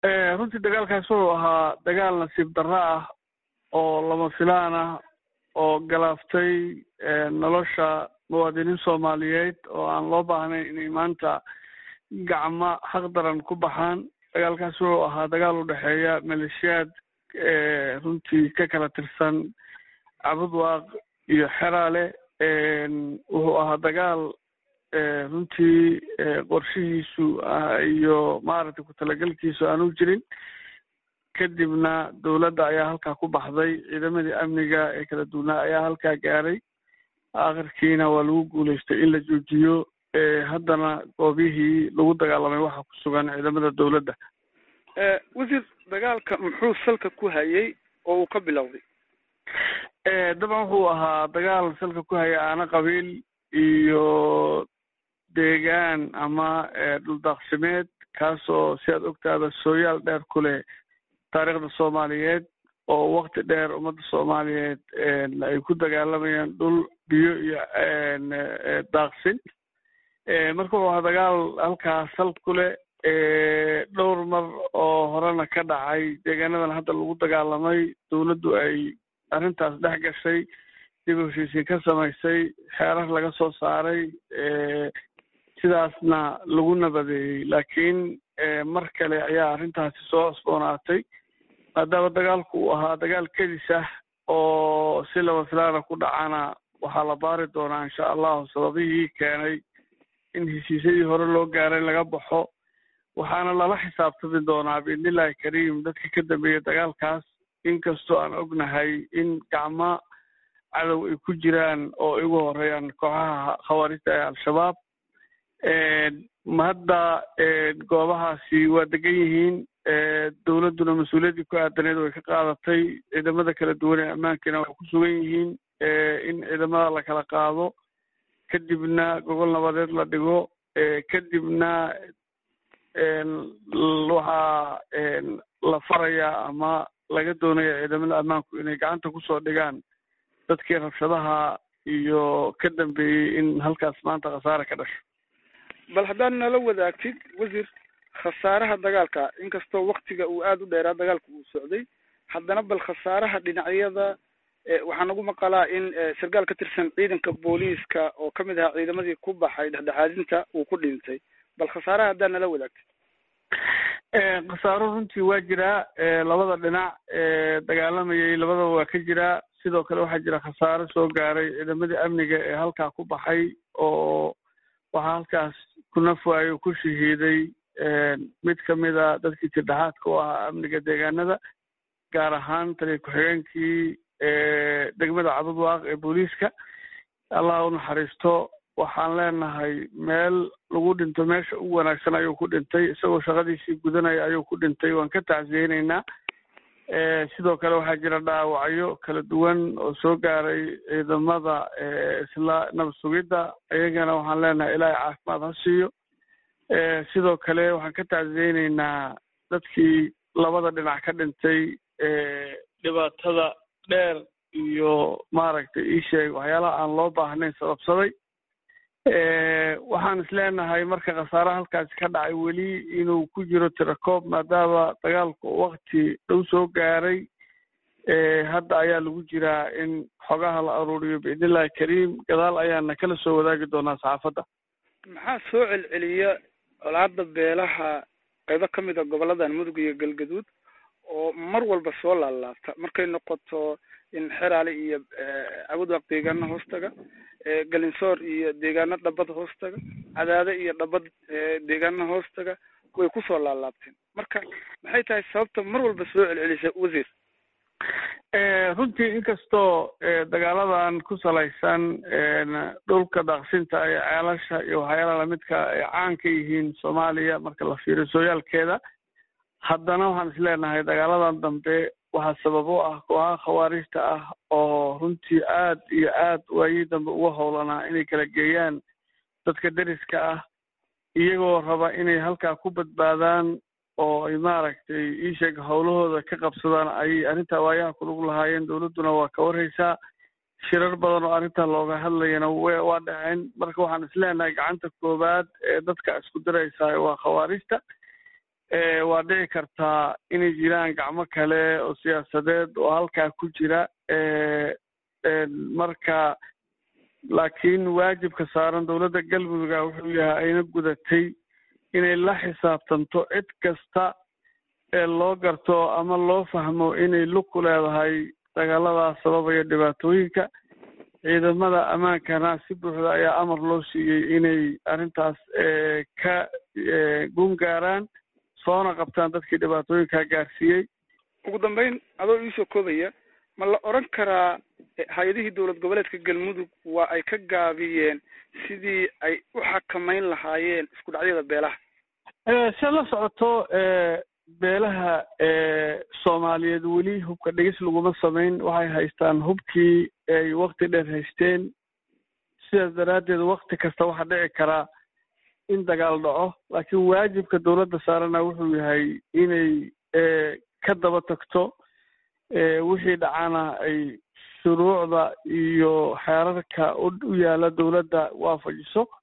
runtii dagaalkaas wuxuu ahaa dagaal nasiib darro ah oo lama filaan ah oo galaaftay nolosha muwaadiniin soomaaliyeed oo aan loo baahnayn inay maanta gacmo xaq daran ku baxaan dagaalkaas wuxuu ahaa dagaal u dhexeeya maleeshiyaad runtii ka kala tirsan cabudwaaq iyo xeraale wuxuu ahaa dagaal runtii qorshihiisu iyo maaragtay ku-talagalkiisu aanu jirin kadibna dowladda ayaa halkaa ku baxday ciidamadii amniga ee kala duwanaa ayaa halkaa gaaray akhirkiina waa lagu guulaystay in la joojiyo haddana goobihii lagu dagaalamay waxaa ku sugan ciidamada dowladda wasiir dagaalka muxuu salka ku hayay oo uu ka bilowday dabcan wuxuu ahaa dagaal salka ku haya aana qabiil iyo deegaan ama dhuldaaqsimeed kaasoo si aad ogtaada sooyaal dheer ku leh taariikhda soomaaliyeed oo wakti dheer ummadda soomaaliyeed ay ku dagaalamayaan dhul biyo iyo daaqsin marka wuxuu ahaa dagaal halkaa sal ku leh dhowr mar oo horena ka dhacay deegaanadan hadda lagu dagaalamay dowladdu ay arrintaas dhex gashay dib u heshiisiin ka samaysay xeerar laga soo saaray sidaasna lagu nabadeeyey laakiin mar kale ayaa arrintaasi soo cusboonaatay maadaama dagaalku uu ahaa dagaal kedis ah oo si laba filaana ku dhacana waxaa la baari doonaa insha allahu sababihii keenay in heshiisyadii hore loo gaaray laga baxo waxaana lala xisaabtami doonaa biidnillahi kariim dadka ka dambeeya dagaalkaas inkastoo aan ognahay in gacmo cadow ay ku jiraan oo igu horeeyaan kooxaha khawaarijta ee al-shabaab hadda goobahaasi waa degan yihiin dowladduna mas-uuliyaddii ku aadaneed way ka qaadatay ciidamada kala duwan ee ammaankiina way ku sugan yihiin in ciidamada la kala qaado kadibna gogol nabadeed la dhigo kadibna waxaa la farayaa ama laga doonaya ciidamada ammaanku inay gacanta kusoo dhigaan dadkii rabshadaha iyo ka dambeeyey in halkaas maanta khasaare ka dhasho bal haddaad nala wadaagtid wasiir khasaaraha dagaalka inkastoo waktiga uu aada u dheeraa dagaalka uu socday haddana bal khasaaraha dhinacyada waxaa nagu maqalaa in sarkaal ka tirsan ciidanka booliiska oo kamid ahaa ciidamadii ku baxay dhexdhexaadinta uu ku dhintay bal khasaaraha haddaad nala wadaagtid khasaaro runtii waa jiraa labada dhinac dagaalamayay labadaba waa ka jiraa sidoo kale waxaa jira khasaaro soo gaaray ciidamadii amniga ee halkaa ku baxay oo waxaa halkaas ku nafwaayo ku shahiiday mid kamid a dadkii tirdhexaadka u ahaa amniga deegaanada gaar ahaan taliya ku-xigeenkii degmada cabudwaaq ee booliiska allah u naxariisto waxaan leenahay meel lagu dhinto meesha ugu wanaagsan ayuu ku dhintay isagoo shaqadiisii gudanaya ayuu ku dhintay waan ka tacsiyeyneynaa sidoo kale waxaa jira dhaawacyo kala duwan oo soo gaaray ciidamada isla nabad sugidda iyagana waxaan leenahay ilaahay caafimaad ha siiyo sidoo kale waxaan ka tacsiyeyneynaa dadkii labada dhinac ka dhintay dhibaatada dheer iyo maaragtay ii sheeg waxyaalaha aan loo baahnayn sababsaday waxaan is leenahay marka khasaare halkaasi ka dhacay weli inuu ku jiro tirakoob maadaama dagaalku wakti dhow soo gaaray hadda ayaa lagu jiraa in xogaha la aruuriyo biidnillahi kariim gadaal ayaana kala soo wadaagi doonaa saxaafadda maxaa soo celceliya colaada beelaha qaybo ka mid a goboladan mudug iyo galgaduud oo mar walba soo laalaabta markay noqoto in xeraale iyo cabudwaaq deegaano hoostaga galinsoor iyo deegaano dhabad hoostaga cadaade iyo dhabad deegaano hoostaga way kusoo laalaabteen marka maxay tahay sababta mar walba soo celcelisa wasiir runtii inkastoo dagaaladan ku salaysan dhulka daaqsinta iyo ceelasha iyo waxyaalaha lamidka ay caan ka yihiin soomaaliya marka la fiiriyo sooyaalkeeda haddana waxaan is leenahay dagaaladan dambe waxaa sabab u ah kooxaha khawaarijta ah oo runtii aad iyo aad waayii dambe uga howlanaa inay kala geeyaan dadka deriska ah iyagoo raba inay halkaa ku badbaadaan oo ay maaragtay iisheeg howlahooda ka qabsadaan ayay arrintaa waayaha kulug lahaayeen dowladduna waa ka warhaysaa shirar badan oo arrintaa looga hadlayana waa dhaceen marka waxaan is leenahay gacanta koowaad ee dadka isku diraysaa waa khawaarijta waa dhici kartaa inay jiraan gacmo kale oo siyaasadeed oo halkaa ku jira marka laakiin waajibka saaran dowladda galmudugga wuxuu yahay ayna gudatay inay la xisaabtanto cid kasta ee loo garto ama loo fahmo inay lug ku leedahay dagaaladaas sababaya dhibaatooyinka ciidamada ammaankana si buuxda ayaa amar loo siiyey inay arrintaas ka gun gaaraan soona qabtaan dadkii dhibaatooyinkaa gaarsiiyey ugu dambeyn adoo iisoo koobaya ma la odran karaa hay-adihii dowlad goboleedka galmudug waa ay ka gaabiyeen sidii ay u xakamayn lahaayeen isku dhacyada beelaha se la socoto beelaha soomaaliyeed weli hubka dhegis laguma samayn waxay haystaan hubkii ay wakti dheer haysteen sidaas daraaddeed wakti kasta waxaa dhici karaa in dagaal dhaco laakiin waajibka dowladda saarana wuxuu yahay inay ka daba tagto wixii dhacana ay shuruucda iyo xeerarka u yaala dowladda waafajiso